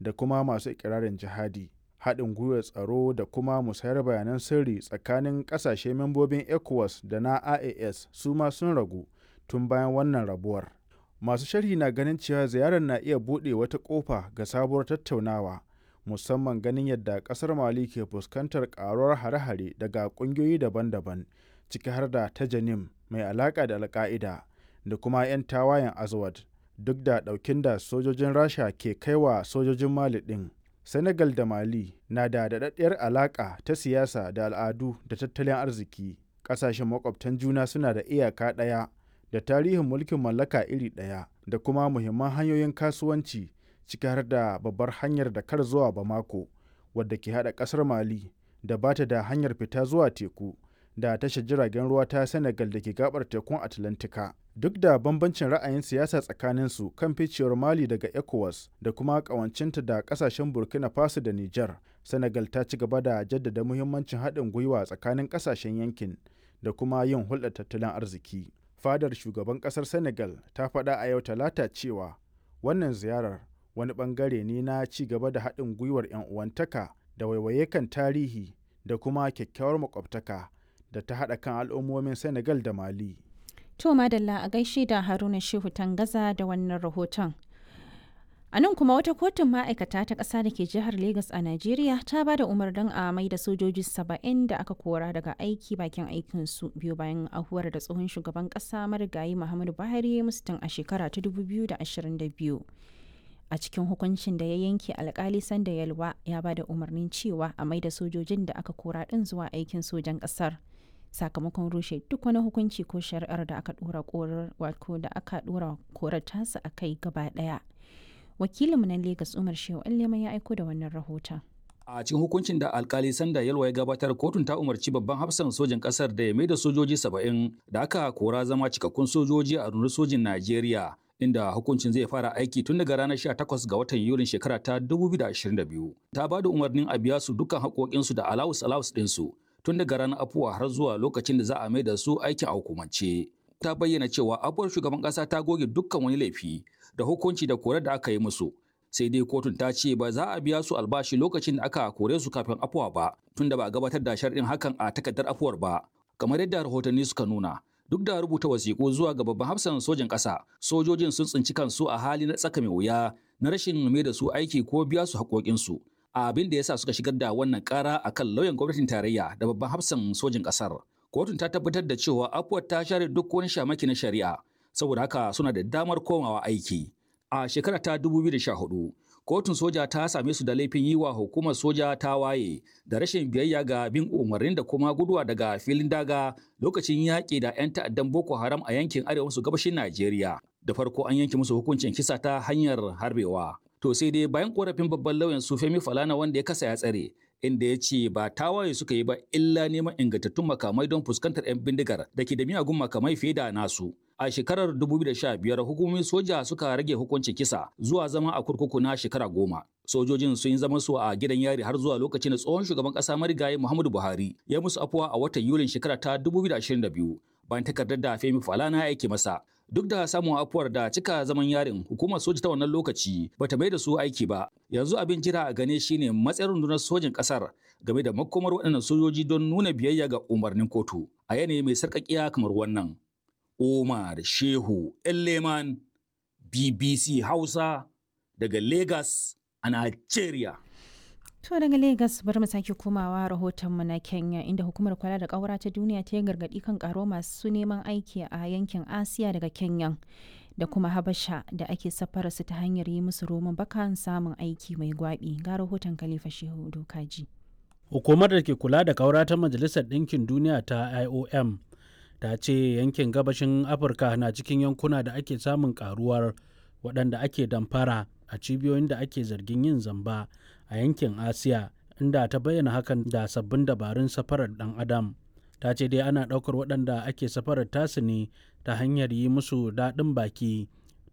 da kuma masu ikirarin jihadi haɗin gwiwar tsaro da kuma musayar bayanan sirri tsakanin ƙasashe membobin ecowas da na ias su ma sun ragu tun bayan wannan rabuwar masu sharhi na ganin cewa ziyarar na iya buɗe wata ƙofa ga sabuwar tattaunawa musamman ganin yadda ƙasar mali ke fuskantar ƙaruwar hare-hare daga ƙungiyoyi daban-daban ciki har da ta janim mai alaƙa da alƙa'ida da kuma 'yan tawayen azawad duk da ɗaukin da sojojin rasha ke kaiwa sojojin mali ɗin senegal da mali na da daɗaɗɗiyar alaƙa ta siyasa da al'adu da tattalin arziki ƙasashen makwabtan juna suna da iyaka ɗaya da tarihin mulkin mallaka iri ɗaya da kuma muhimman hanyoyin kasuwanci ciki har da babbar hanyar da kar zuwa bamako wadda ke haɗa ƙasar mali da ba ta da hanyar fita zuwa teku da tashar jiragen ruwa ta senegal da ke gabar tekun atlantika duk da bambancin ra'ayin siyasa tsakaninsu kan ficewar mali daga ecowas da kuma kawancinta da kasashen burkina faso da niger senegal ta ci gaba da jaddada muhimmancin haɗin gwiwa tsakanin kasashen yankin da kuma yin hulɗar tattalin arziki fadar shugaban ƙasar senegal ta faɗa a yau talata cewa wannan ziyarar wani ɓangare ne na ci gaba da haɗin gwiwar 'yan uwantaka da waiwaye kan tarihi da kuma kyakkyawar makwabtaka da ta haɗa kan al'ummomin senegal da mali To Madalla a gaishe da Haruna Shehu Tangaza da wannan rahoton. A nan kuma wata kotun ma'aikata ta ƙasa da ke jihar Legas a Najeriya ta ba da umarnin a mai da sojoji saba'in da aka kora daga aiki bakin aikinsu biyu bayan ahuwar da tsohon shugaban ƙasa marigayi Muhammadu Buhari ya musu tun a shekara ta 2022. A cikin hukuncin da ya yanke alkali sanda yalwa ya ba da umarnin cewa a mai da sojojin da aka kora ɗin zuwa aikin sojan ƙasar. sakamakon rushe duk wani hukunci ko shari'ar da aka dora korar wato da aka dora korar tasa a kai gaba daya wakilinmu na Legas Umar Shehu Allema ya aiko da wannan rahoton A cikin hukuncin da alkali Sanda Yalwa ya gabatar kotun ta umarci babban hafsan sojin kasar da ya mai da sojoji saba'in da aka kora zama cikakkun sojoji a rundunar sojin Najeriya inda hukuncin zai fara aiki tun daga ranar 18 ga watan Yulin shekara ta 2022. Ta ba da umarnin a biya su dukkan haƙoƙinsu da alawus alawus ɗinsu tun daga ranar afuwa har zuwa lokacin da za a mai da su aikin a hukumance. Ta bayyana cewa abuwar shugaban ƙasa ta goge dukkan wani laifi da hukunci da korar da aka yi musu. Sai dai kotun ta ce ba za a biya su albashi lokacin da aka kore su kafin afuwa ba, tun da ba a gabatar da sharɗin hakan a takardar afuwar ba. Kamar yadda rahotanni suka nuna, duk da rubuta wasiƙu zuwa ga babban hafsan sojin ƙasa, sojojin sun tsinci kansu a hali na tsaka mai wuya na rashin mai da su aiki ko biya su haƙoƙinsu. abin da yasa suka shigar da wannan kara akan lauyan gwamnatin tarayya da babban hafsan sojin kasar. Kotun ta tabbatar da cewa afuwar ta share duk wani shamaki na shari'a, saboda haka suna da damar komawa aiki. A shekara ta 2014, kotun soja ta same su da laifin yi wa hukumar soja ta waye da rashin biyayya ga bin umarnin da kuma guduwa daga filin daga lokacin yaƙi da 'yan ta'addan Boko Haram a yankin arewa maso gabashin Najeriya. Da farko an yanke musu hukuncin kisa ta hanyar harbewa. To sai dai bayan korafin babban lauyan su Femi Falana wanda ya kasa ya tsare, inda ya ce ba tawaye suka yi ba illa neman ingantattun makamai don fuskantar 'yan bindigar da ke da miyagun makamai fiye da nasu. A shekarar 2015 hukumomin soja suka rage hukuncin kisa zuwa zama a kurkuku na shekara goma. Sojojin sun yi zaman su a gidan yari har zuwa lokacin da tsohon shugaban ƙasa marigayi Muhammadu Buhari ya musu afuwa a watan Yulin shekara ta 2022 bayan takardar da Femi Falana ya aike masa. Duk da samun afuwar da cika zaman yarin hukumar soja ta wannan lokaci bata mai da su aiki ba. Yanzu abin jira a gane shine matsayin rundunar sojin kasar game da makomar waɗannan sojoji don nuna biyayya ga umarnin kotu a yanayi mai sarƙaƙiya kamar wannan. Omar Shehu Elleman BBC Hausa daga Lagos a Nigeria. To daga Legas bari mu sake komawa rahotonmu na Kenya inda hukumar kula da ƙaura ta duniya ta yi gargaɗi kan ƙaro masu neman aiki a yankin Asiya daga Kenya da kuma Habasha da ake safara su ta hanyar yi musu roman bakan samun aiki mai gwaɓi ga rahoton Khalifa Shehu Dokaji. Hukumar da ke kula da ƙaura ta Majalisar Ɗinkin Duniya ta IOM ta ce yankin gabashin Afirka na cikin yankuna da ake samun ƙaruwar waɗanda ake damfara a cibiyoyin da ake zargin yin zamba a yankin asiya inda ta bayyana hakan da sabbin dabarun safarar dan adam ta ce dai ana ɗaukar waɗanda ake safarar tasu ne ta hanyar yi musu daɗin baki